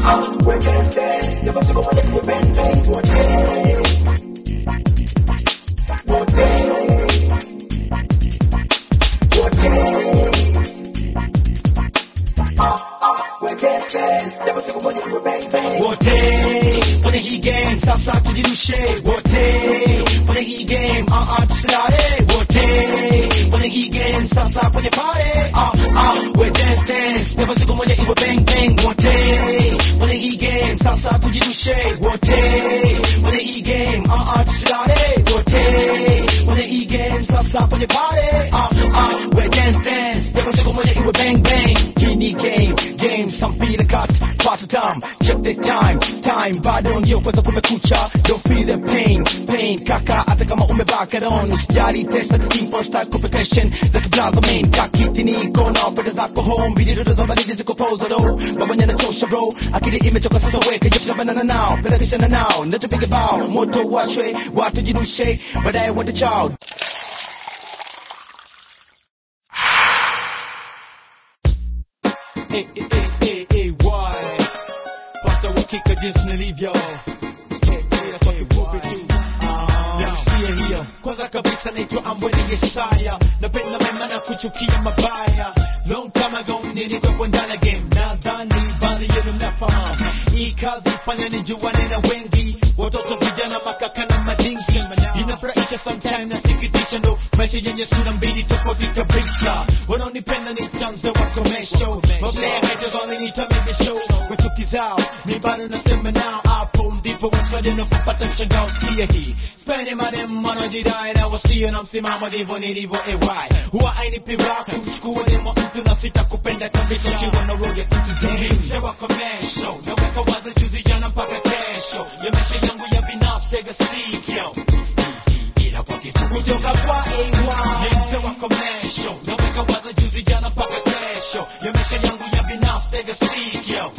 we dance dance, never siko moja tuwe bang bang wote. Wote. Wote. We dance dance, never siko moja tuwe bang bang wote kwenye hii game sasa tujirushe wote kwenye hii game ah ah tusilale wote kwenye hii game sasa kwenye pale ah ah we dance dance never siku moja iwe bang bang wote kwenye hii game sasa tujirushe wote kwenye hii game ah ah tusilale wote kwenye hii game sasa kwenye pale ah ah we dance dance never siku moja iwe bang bang hii ni game game some feel cut past time check the time time bado ndio kwanza kumekucha don't feel the pain pain kaka hata kama umebaka don usijali test like simple stack complication like blaza main kakiti niko na pesa zako home video za baridi ziko pose do babanya na tosha bro akili imechoka sasa weka yote banana now pesa kisha na now ndio piga bao moto washwe watu jirushe baadaye wote chao Eh, eh, eh, eh, eh, why? Pata uhakika jinsi nilivyo Eh, eh, kwa kifupi tu Nasikia hiyo kwanza kabisa naitwa Ambweni Yesaya napenda mema na kuchukia mabaya long time ago nilikuwepo ndani ya game nadhani baadhi yenu mnafahamu hii kazi fanya nijuane na wengi watoto vijana makaka na madingi inafurahisha sometime nasikitisha ndo maisha yenye sura mbili tofauti kabisa wanaonipenda ni tanzo wa komesho mablea haters wananiita mega show kwa chuki zao mi bado nasema nao hapo ndipo washikaji napopata mshangao sikia hii spende madem wanajidai na wasio na msimamo ndivyo nilivyo ay huwa ainipi raha kumchukua demo mtu na sita kupenda kabisa ukiwa na roho ya kutudai mzee wa komesho naweka waza juzi jana mpaka kesho ya maisha yangu ya binafsi tega sikio ila kwa kifupi kutoka kwa AY ni mzee wa komesho naweka waza juzi jana mpaka kesho ya maisha yangu ya binafsi tega sikio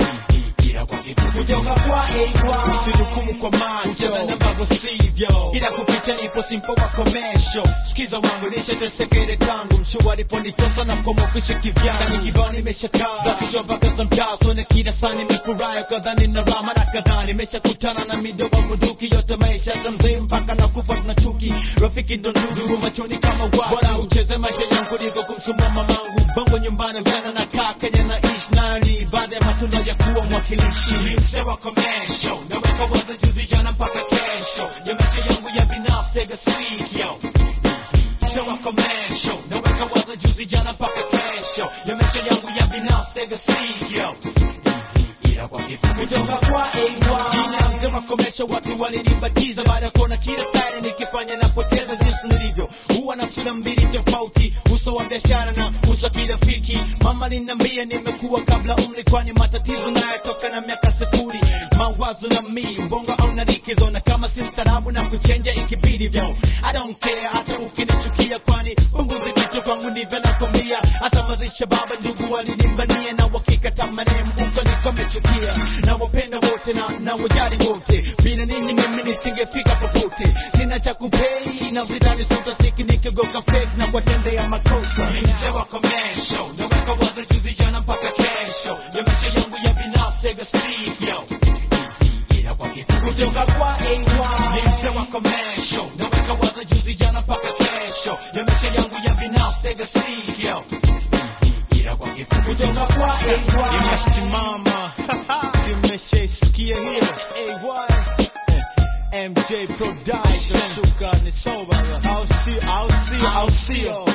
ila kwa kifupi kutoka kwa AY usihukumu kwa macho na ambavyo sivyo ila kupita nipo simpo wa komesho sikiza wangu nishatesekere kangu mshua aliponitosa na mkomokisha kivyana nikibao nimeshakaa za kichwa mpaka za mtaa sone kila saa nimefurahi kadhani na rama na kadhaa nimeshakutana na midomo bunduki yote maisha za mzee mpaka na kufa tuna chuki rafiki ndo ndugu machoni kama watu bora ucheze maisha yangu liko kumsumua mamangu bongo nyumbani vijana na kaa Kenya na ish nani baada ya matunda ya kuwa mwakilishi mzee wa komesho naweka waza juzi jana mpaka kesho ya maisha yangu ya binafsi tega sikio mzee wa komesho naweka waza juzi jana mpaka kesho ya maisha yangu ya binafsi tega sikio ila kwa kifupi kutoka kwa AY jina mzee wa komesho watu walinibatiza baada ya kuona kila style nikifanya napoteza jinsi nilivyo huwa na sura mbili tofauti uso wa biashara na uso wa kirafiki mama linambia nimekuwa kabla umri kwani matatizo nayotoka na miaka sifuri mawazo na mi mbongo au na likizo na kama si mstaarabu na kuchenja ikibidi vyo I don't care hata ukinichukia kwani punguzi kitu kwangu ndivyo nakwambia hata mazisha baba ndugu walinimbania na wakikata maneno uko niko mechukia na wapenda wote na na wajali wote bila ninyi mimi nisingefika popote sina cha kupei na mzidani sutasiki nikigoka fake na kuwatendea makosa mzee wa komesho naweka waza juzi jana mpaka kesho ya maisha yangu ya binafsi tega sikio ila kwa kifupi kutoka kwa AY ni mzee wa komesho naweka waza juzi jana mpaka kesho ya maisha yangu ya binafsi tega sikio ila kwa kifupi kutoka kwa AY inasimama zimeshaisikia hiyo AY MJ Production shuka ni soba au sio au sio au sio